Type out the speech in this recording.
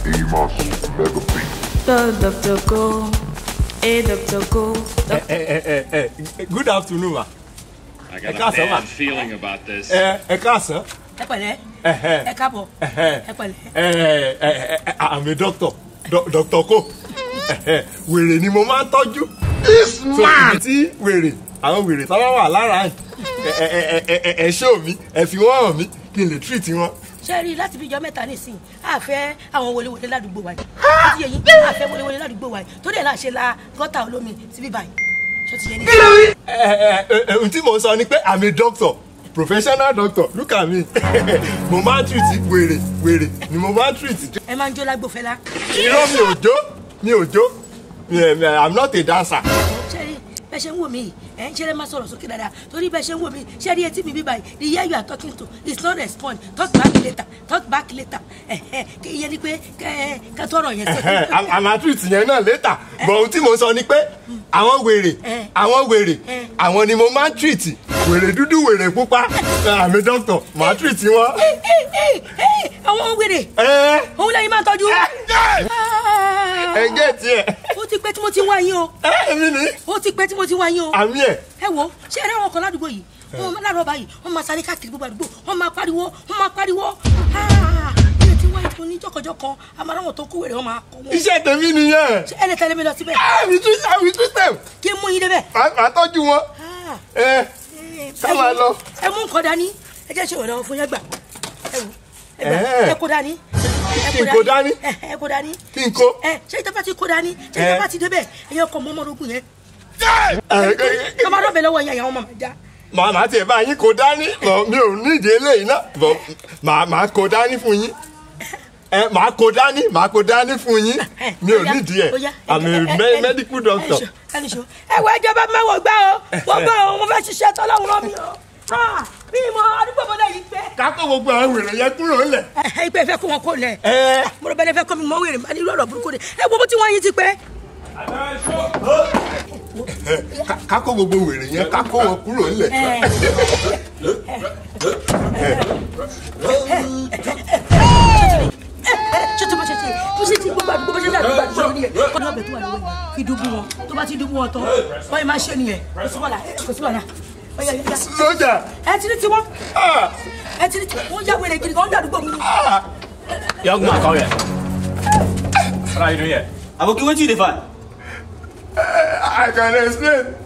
Amos Mega Beat. Go, Doctor, go. Hey, Doctor, go. Eh, eh, eh, eh, eh, good afternoon ma. I got Ẹ káàsán, a ma. bad feeling about this. ẹ ẹ káàsán. ẹ pẹ̀lẹ́ Ẹhẹ́. ẹ káàbọ̀ Ẹhẹ́. ẹ pẹ̀lẹ́. ẹ ẹ ẹ I'm a doctor Do- doctor ko Ẹhẹ́. wèrè ni mo máa ń tọ́jú. This so ibi tí wèrè àwọn wèrè tó bá wà lára ẹ ẹ ẹ ẹ ẹ ẹ ṣó mi ẹ fi wọ́n hàn mí kí n lè treat wọn. ṣé rí i láti fi jọ mẹ́ta nísìnyí a fẹ́ àwọn wọléwọlé ládùúgbò wa yìí ó ti yẹ yín a fẹ́ wọléwọlé ládùúgbò wa yìí tó dẹ̀ láà ṣe la gọ́tà olómi síbí báyìí ṣó ti yẹ ní. ẹ ẹ ẹ ẹ ohun tí mo sọ ni pé I'm a doctor professional doctor look at me mo máa ń treat wèrè wèrè ni mo máa ń treat. ẹ máa ń jó lágbófẹ́lá irọ́ mi ò jó mi ò jó Mi- mi- I'm not a dancer. ṣé rí bẹ́ẹ̀ ṣe ń wò mí yìí ẹ̀ ń ṣeré máa sọ̀rọ̀ sókè dáadáa torí bẹ́ẹ̀ ṣe ń wò mí ṣé rí etí mi bí báyìí the year you are talking to is not respond talk back later talk back later ẹ̀ ẹ̀ kí iye ni pé kẹ́ kẹ́ tọrọ yẹn sí. I'm- I'm a treat yẹn náà later but ohun tí mo sọ ni pé àwọn wèrè Eh. àwọn wèrè Eh. àwọn ni mo máa ń treat wèrè dúdú wèrè pupa àmì doctor màá treat wọn. Ẹ, ẹ, ẹ, ẹ, àwọn wèrè ẹ òun lẹ́yìn máa ń tọ́jú. Ah. ẹ gẹ́ tiẹ̀ ó ti pẹ́ tí mo ti wá yín o ẹ mi ni ó ti pẹ́ tí mo ti wá yín o àmì ẹ̀ ẹ wo ṣé ẹ rẹ́wọ̀n kan ládùúgbò yìí wọn máa láàárọ̀ báyìí wọn máa sáré káàkiri gbogbo àdúgbò wọn máa pariwo wọn máa pariwo ilé tí wáyé tó ní jọkọjọkọ amáráwọn tó kó wèrè wọn máa kọ wọn. iṣẹ́ tèmi nìyẹn ṣé ẹ lè tẹ̀lé mi lọ síbẹ̀ àmì treat àmì treat them kí n mú yín débẹ̀. màá tọ́jú wọn Ah, ẹ eh, Ká ẹ máa wo, lọ. ẹ mú nǹkan dání ẹ jẹ́ ṣe ìrànlọ́wọ́ fún yẹn gbà ẹ wò ẹ gbà Eh. ẹ kó dání. ẹ Kí n kó dání? ẹ ẹ kó dání. kí n kó. ẹ ṣé ìjọba ti kó dání ṣé Eh. ìjọba ti débẹ̀ ẹ yẹ kọ́ mọ́mọ́rogún yẹn. ẹ, ẹ, ẹ, kọ́ máa dọ̀bẹ̀ lọ́wọ́ yẹn àwọn máa já. màá màá tiẹ̀ bá yín kó dání bọ̀ mi ò nídìí eléyìí náà bọ̀ màá màá kó dání fún yín ẹ màá kó dání màá kó dání fún yín mi ò nídìí ẹ àmì me- medical doctor. ẹni ṣo ẹ wọ ẹjọ bá mẹwàá gbá o wọn gbá o wọn fẹẹ ṣiṣẹ́ tọlọ́run rán mi o Ah, bí mo àdúgbò bọlá yìí pé. ká kó gbogbo àwọn wèrè yẹn kúrò ńlẹ̀. ẹ ìpè fẹ́ kó wọn kó lẹ. ẹ mo rò bẹ́ẹ̀ fẹ́ kọ́ mi mọ wèrè máa ní lọ́rọ̀ burúkú de ẹ wo bó ti wọ́n yín ti pẹ́. ká- ká kó gbogbo wèrè yẹn ká kó wọn kúrò ńlẹ̀. ṣé tó bá ṣe ṣe bó ṣe ti gbogbo àdúgbò bó ṣe ṣe àdúgbò àdúgbò nìyẹn kọ́ ní ọbẹ̀ tó wà lọ́wọ́ yìí fi dúbú wọn tó bá ti dúbú wọn tán wọ́n yìí máa ṣe nìyẹn kò sí wàhálà kò sí wàhálà ọ̀yà ọ̀yà sójà ẹ ti ní tiwọn ah, ẹ ti ní tiwọn wọ́n yá wèrè gidi kan wọ́n dàdúgbò mi. ah, Young man, come here. What are you doing here? Aboki, wetin you dey find? I can explain